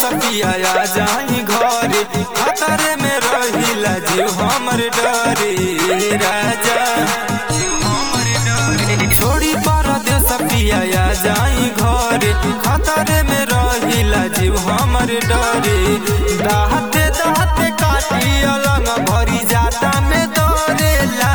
सपिया आ जाई घरे खतरे में रहिला जीव हमर डरे राजा छोड़ी परदेश पिया आ जाई घरे खतरे में रहिला जीव हमर डरे दाहते दाहते काटी अलंग भरी जाता में दौड़ेला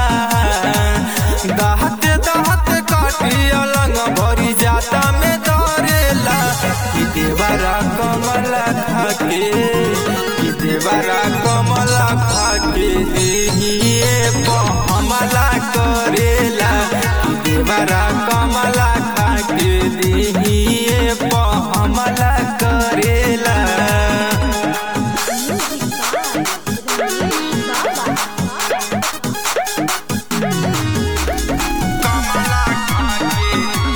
दाहते दाहते काटी अलंग भरी जाता में दौड़ेला कि देवरा कमला खाके कि देवरा कमला खाके देहिए हमला करेला कि देवरा कमला खाके देहिए हमला करेला कमला खाके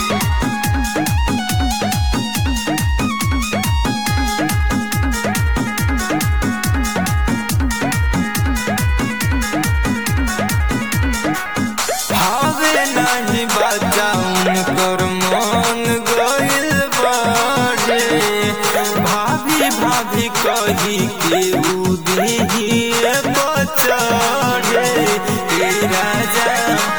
भावे नहीं बचाऊं कर मन गइल बाटे भाभी भाभी कही के उदिहिए बचड़े ए राजा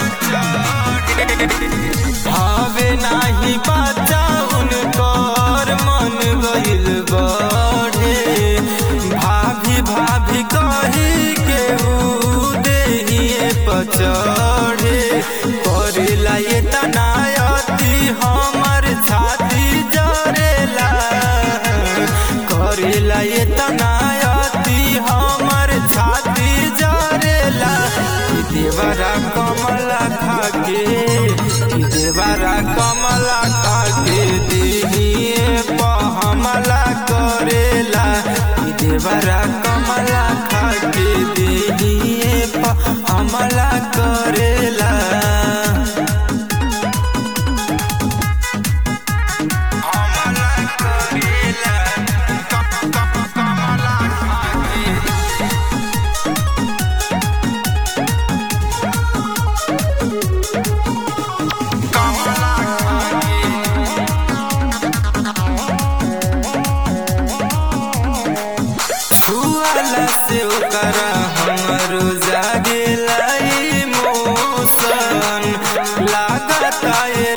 भावे नहीं बचाऊं कर मन गइल बाटे भाभी भाभी कही के उदिहिए पचड़े करेला ये तनायती हमर छाती जरेला करेला ये तनायती हमर छाती जरेला कि देवरा कमला खाके कि देवरा कमला खाके देहिए हमला करेला कि देवरा कमला खाके देहिए हमला करेला हमला करेला कमला खाके कमला खाके छुआला से ओकरा हमरो जागेला इमोशन लागता ए